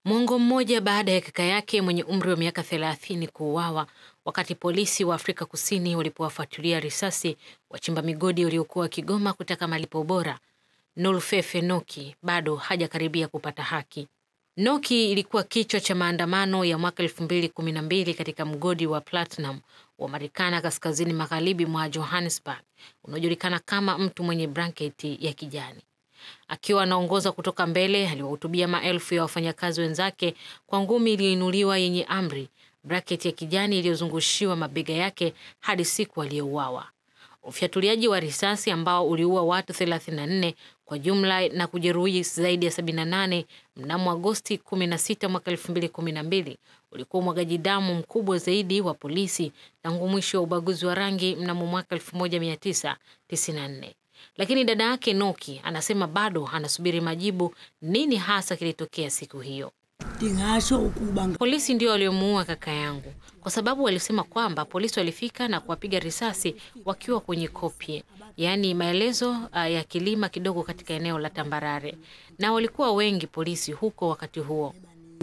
Mwongo mmoja baada ya kaka yake mwenye umri wa miaka thelathini kuuawa wakati polisi wa Afrika Kusini walipowafuatilia risasi wachimba migodi waliokuwa wakigoma kutaka malipo bora, Nulfefe Noki bado hajakaribia kupata haki. Noki ilikuwa kichwa cha maandamano ya mwaka elfu mbili kumi na mbili katika mgodi wa platinum wa Marekani kaskazini magharibi mwa Johannesburg unaojulikana kama mtu mwenye blanketi ya kijani. Akiwa anaongoza kutoka mbele, aliwahutubia maelfu ya wafanyakazi wenzake kwa ngumi iliyoinuliwa yenye amri, blanketi ya kijani iliyozungushiwa mabega yake hadi siku aliyouawa. Ufyatuliaji wa risasi ambao uliua watu 34 kwa jumla na kujeruhi zaidi ya 78 mnamo Agosti 16 mwaka 2012 ulikuwa umwagaji damu mkubwa zaidi wa polisi tangu mwisho wa ubaguzi wa rangi mnamo mwaka 1994. Lakini dada yake Noki anasema bado anasubiri majibu, nini hasa kilitokea siku hiyo. ndingasho ukuba Polisi ndio waliomuua kaka yangu, kwa sababu walisema kwamba polisi walifika na kuwapiga risasi wakiwa kwenye kopye, yaani maelezo uh, ya kilima kidogo katika eneo la tambarare, na walikuwa wengi polisi huko wakati huo.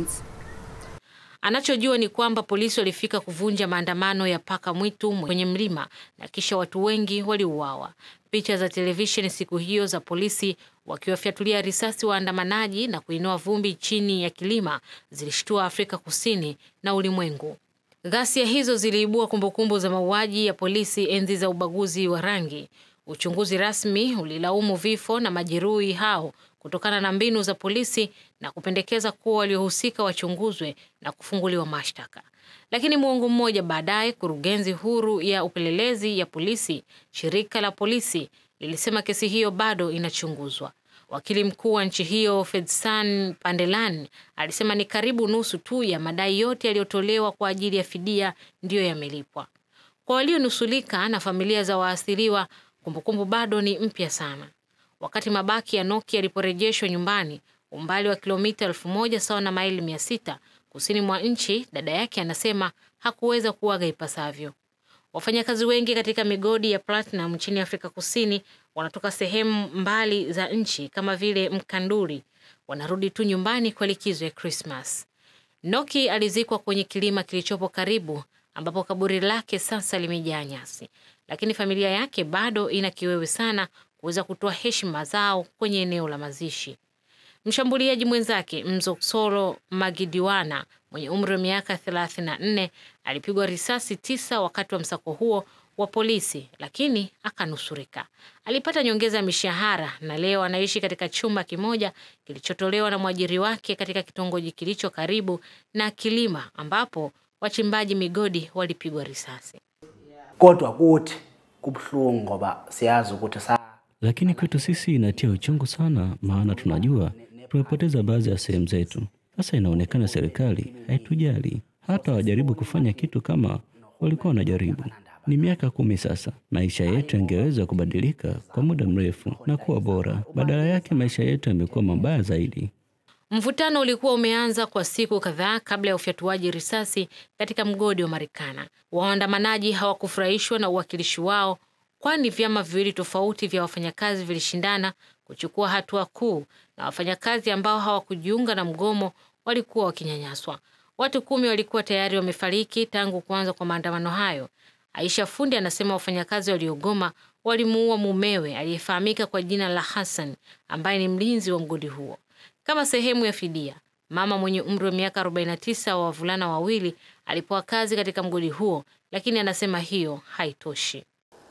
Anachojua ni kwamba polisi walifika kuvunja maandamano ya paka mwitu kwenye mlima na kisha watu wengi waliuawa. Picha za televisheni siku hiyo za polisi wakiwafyatulia risasi waandamanaji na kuinoa vumbi chini ya kilima zilishtua Afrika Kusini na ulimwengu. Ghasia hizo ziliibua kumbukumbu za mauaji ya polisi enzi za ubaguzi wa rangi. Uchunguzi rasmi ulilaumu vifo na majeruhi hao kutokana na mbinu za polisi na kupendekeza kuwa waliohusika wachunguzwe na kufunguliwa mashtaka. Lakini muongo mmoja baadaye, kurugenzi huru ya upelelezi ya polisi, shirika la polisi, lilisema kesi hiyo bado inachunguzwa. Wakili mkuu wa nchi hiyo Fedsan Pandelan alisema ni karibu nusu tu ya madai yote yaliyotolewa kwa ajili ya fidia ndiyo yamelipwa. Kwa walionusulika na familia za waathiriwa, kumbukumbu bado ni mpya sana. Wakati mabaki ya Noki yaliporejeshwa nyumbani, umbali wa kilomita elfu moja sawa na maili mia sita kusini mwa nchi, dada yake anasema hakuweza kuaga ipasavyo. Wafanyakazi wengi katika migodi ya platinum nchini Afrika Kusini wanatoka sehemu mbali za nchi kama vile Mkanduri, wanarudi tu nyumbani kwa likizo ya Krismas. Noki alizikwa kwenye kilima kilichopo karibu, ambapo kaburi lake sasa limejaa nyasi, lakini familia yake bado ina kiwewe sana kuweza kutoa heshima zao kwenye eneo la mazishi. Mshambuliaji mwenzake Mzoxolo Magidiwana mwenye umri wa miaka 34 alipigwa risasi tisa wakati wa msako huo wa polisi, lakini akanusurika. Alipata nyongeza ya mishahara na leo anaishi katika chumba kimoja kilichotolewa na mwajiri wake katika kitongoji kilicho karibu na kilima ambapo wachimbaji migodi walipigwa risasi. kodwa kuthi kubuhlungu ngoba siyazi ukuthi sa Lakini kwetu sisi inatia uchungu sana, maana tunajua tumepoteza baadhi ya sehemu zetu. Sasa inaonekana serikali haitujali, hata wajaribu kufanya kitu kama walikuwa wanajaribu. Ni miaka kumi sasa, maisha yetu yangeweza kubadilika kwa muda mrefu na kuwa bora. Badala yake maisha yetu yamekuwa mabaya zaidi. Mvutano ulikuwa umeanza kwa siku kadhaa kabla ya ufyatuaji risasi katika mgodi wa Marikana. Waandamanaji hawakufurahishwa na uwakilishi wao, kwani vyama viwili tofauti vya wafanyakazi vilishindana kuchukua hatua kuu, na wafanyakazi ambao hawakujiunga na mgomo walikuwa wakinyanyaswa. Watu kumi walikuwa tayari wamefariki tangu kuanza kwa maandamano hayo. Aisha Fundi anasema wafanyakazi waliogoma walimuua mumewe aliyefahamika kwa jina la Hassan ambaye ni mlinzi wa mgodi huo. Kama sehemu ya fidia, mama mwenye umri wa miaka 49 wa wavulana wawili alipewa kazi katika mgodi huo, lakini anasema hiyo haitoshi.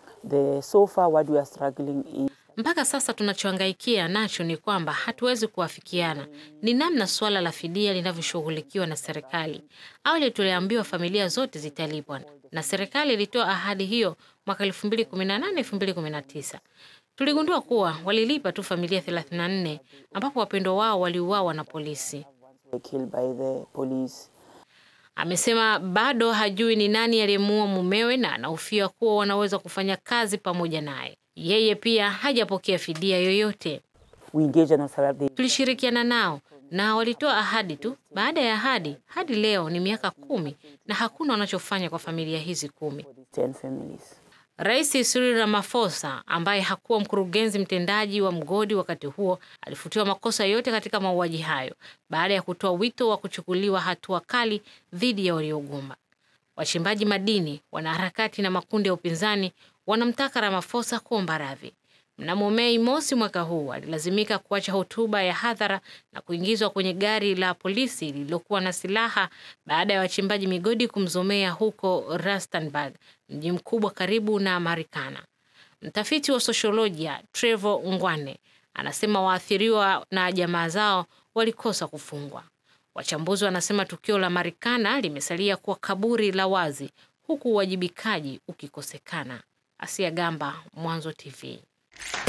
The so far what we are struggling is Mpaka sasa tunachohangaikia nacho ni kwamba hatuwezi kuafikiana ni namna suala la fidia linavyoshughulikiwa na serikali. Awali tuliambiwa familia zote zitalipwa na serikali ilitoa ahadi hiyo mwaka 2018 2019. Tuligundua kuwa walilipa tu familia 34 ambapo wapendwa wao waliuawa na polisi. were killed by the police. Amesema bado hajui ni nani aliyemuua mumewe na anahofia kuwa wanaweza kufanya kazi pamoja naye. Yeye pia hajapokea fidia yoyote. We engage in therapy. Tulishirikiana nao na walitoa ahadi tu baada ya ahadi. Hadi leo ni miaka kumi na hakuna wanachofanya kwa familia hizi kumi. Ten families. Rais Cyril Ramaphosa ambaye hakuwa mkurugenzi mtendaji wa mgodi wakati huo alifutiwa makosa yote katika mauaji hayo baada ya kutoa wito wa kuchukuliwa hatua kali dhidi ya waliogoma. Wachimbaji madini, wanaharakati na makundi ya upinzani wanamtaka Ramaphosa kuomba radhi. Mnamo Mei mosi mwaka huu alilazimika kuacha hotuba ya hadhara na kuingizwa kwenye gari la polisi lililokuwa na silaha baada ya wachimbaji migodi kumzomea huko Rustenburg, mji mkubwa karibu na Marikana. Mtafiti wa sosiolojia Trevor Ngwane anasema waathiriwa na jamaa zao walikosa kufungwa. Wachambuzi wanasema tukio la Marikana limesalia kuwa kaburi la wazi huku uwajibikaji ukikosekana. Asia Gamba, Mwanzo TV.